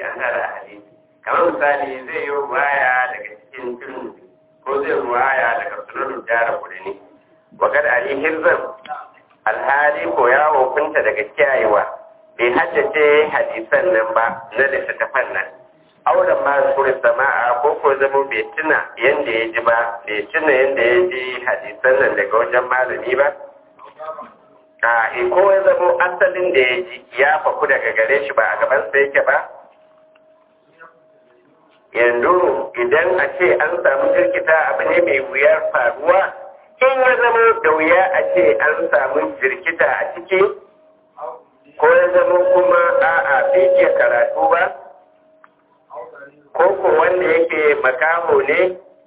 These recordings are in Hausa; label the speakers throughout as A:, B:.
A: karanta da hadisi kamar misali zai yi ruwaya daga cikin turmi ko zai ruwaya daga sunan jara kudini wakar ali hirzan alhali ko ya hukunta daga kiyayewa bai haddace hadisan nan ba na littattafan nan auren ma suri sama'a ko ko zama bai tuna yanda ya ji ba bai tuna yanda ya ji hadisan nan daga wajen malami ba a in ko ya zama asalin da ya ji ya faku daga gare shi ba a gaban sa yake ba yanzu idan a ce an samu jirkita abu ne mai wuyar faruwa in ya zama da wuya a ce an samu jirkita a ciki ko ya zama kuma a'a bai iya karatu ba ko ko wanda yake makaho ne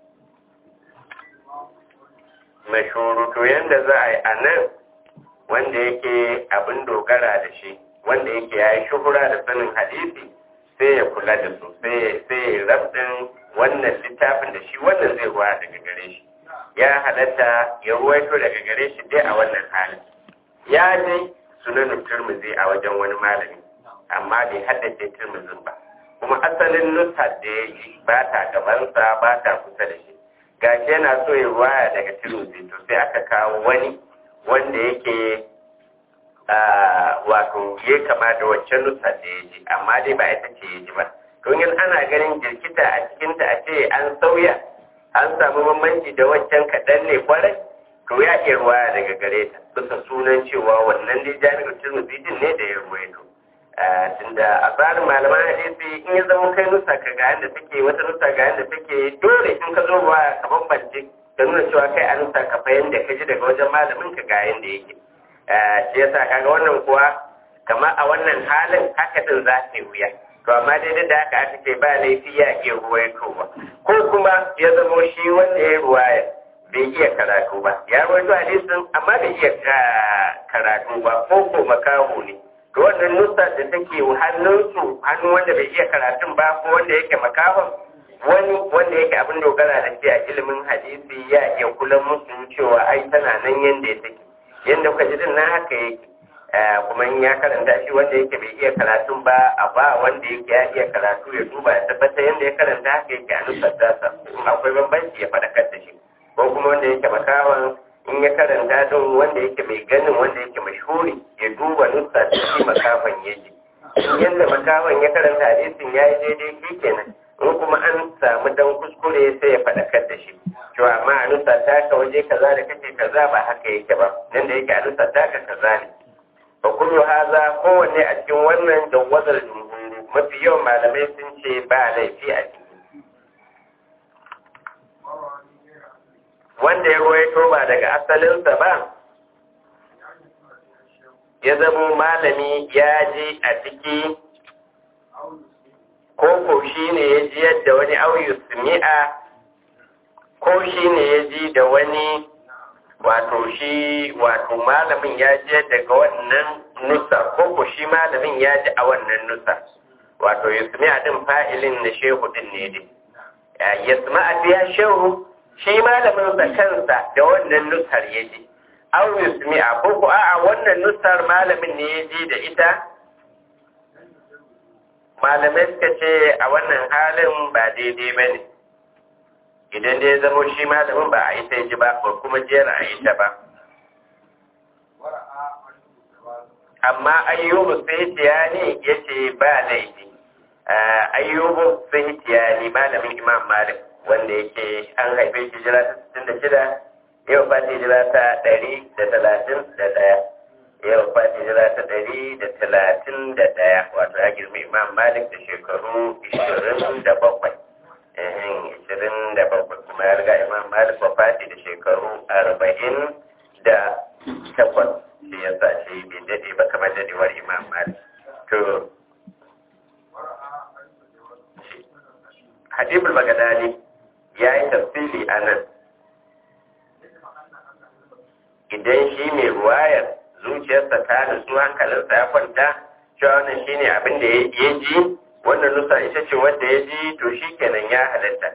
A: mashuru to yanda za a yi a nan wanda yake abin dogara da shi wanda yake ya yi shuhura da sanin hadisi sai ya kula da su sai ya rabdin wannan littafin da shi wannan zai ruwa daga gare shi ya halatta ya ruwaito daga gare shi dai a wannan halin ya dai sunanin turmuzi a wajen wani malami amma bai haddace turmuzin ba kuma asalin nusa da ya yi ba ta gabansa ba ta kusa da shi gashi yana so ya ruwaya daga turmuzi to sai aka kawo wani wanda yake wato ya kama da waccan nusa da ya ji amma dai ba ita ce ya ji ba don yin ana ganin jirkita a cikinta a ce an sauya an samu bambanci da waccan kaɗan ne kwarai to ya iya ruwaya daga gare ta bisa sunan cewa wannan dai jami'ar turmuzi din ne da ya ruwaito tunda a tsarin malaman hadisi in ya zama kai nusa ka ga yadda take wata nusa ga yadda take dole in ka zo ruwaya ka bambance da nuna cewa kai a nusa ka fahimta ka ji daga wajen malamin ka ga yadda yake shi yasa kaga wannan kuwa kamar a wannan halin haka din za ta yi wuya to amma dai da haka aka ce ba laifi ya iya ruwaitowa ko kuma ya zamo shi wanda ya ruwaya bai iya karatu ba ya ruwaito hadisin amma bai iya karatu ba ko ko makaho ne to wannan nusa da take hannunsu hannun wanda bai iya karatun ba ko wanda yake makahon wani wanda yake abin dogara da shi a ilimin hadisi ya iya kula musu cewa ai tana nan yanda ya take yadda kuka ji din na haka yake kuma in ya karanta shi wanda yake bai iya karatun ba a ba wanda yake ya iya karatu ya duba ya tabbata yadda ya karanta haka yake a nufar dasa in akwai bambanci ya faɗakar da shi ko kuma wanda yake makawan in ya karanta din wanda yake mai ganin wanda yake mashhuri ya duba nusa da shi makawan yake yadda makawan ya karanta hadisin ya yi daidai shi kenan in kuma an samu dan kuskure sai ya faɗakar da shi cewa amma a nusa taka waje kaza da kake kaza ba haka yake ba nan da yake a nusa taka kaza ne fa kullu haza kowanne a cikin wannan jawazar jumhuri mafi yawan malamai sun ce ba laifi a ciki wanda ya ruwaito ba daga asalinsa ba ya zamo malami ya ji a ciki ko ko shi ne ya ji yadda wani auyu sumi'a ko shi ne ya ji da wani wato shi wato malamin ya ji daga wannan nusa ko ko shi malamin ya ji a wannan nusa wato yasmi'a din fa'ilin na shehu din ne dai yasma'a biya shehu shi malamin sa kansa da wannan nusar ya ji aw yasmi'a ko ko a'a wannan nusar malamin ne ya ji da ita malamai suka ce a wannan halin ba daidai ba ne idan dai zama shi malamin ba a yi ta ji ba ba kuma jera a yi ta ba amma ayyubu sahitiyani ya ce ba laifi ayyubu sahitiyani malamin imam malik wanda yake an haife shi jira ta sittin da shida yau ba ta jira ta ɗari da talatin da ɗaya yau ba ta jira ta ɗari da talatin da ɗaya wato ya girma imam malik da shekaru ishirin da bakwai ishirin da bakwai kuma ya riga imam malik wafati da shekaru arba'in da takwas shi ya sa shi bai daɗe ba kamar daɗewar imam malik to hadibul bagadani ya yi tafsiri a nan idan shi mai ruwayar zuciyarsa ta nutsu hankalinsa ya kwanta cewa wannan shine abin da ya ji wannan nusa ita ce wanda ya ji to shi kenan ya halatta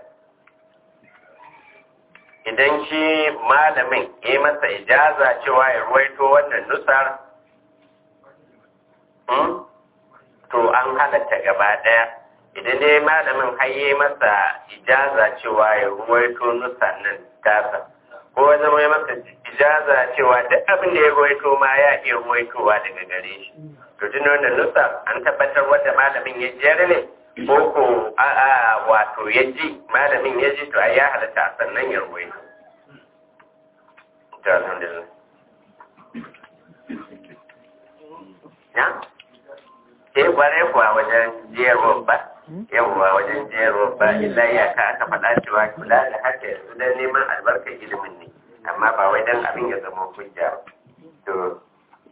A: idan shi malamin ya yi masa ijaza cewa ya ruwaito wannan nusar to an halatta gaba ɗaya idan dai malamin haye masa ijaza cewa ya ruwaito nusan nan tasa ko ya zama ya masa ijaza cewa duk abin da ya ruwaito ma ya iya ruwaitowa daga gare shi to tun wannan nusa an tabbatar wanda malamin ya jiyar ne ko ko a'a wato ya ji malamin ya ji to a ya halatta sannan ya ruwaito to alhamdulillah ya ke kware kuwa wajen jiyarwa ba yawwa wajen jiyarwa ba illa ya ka aka faɗa cewa kula da haka yanzu don neman albarkar ilimin ne amma ba wai don abin ya zama hujja to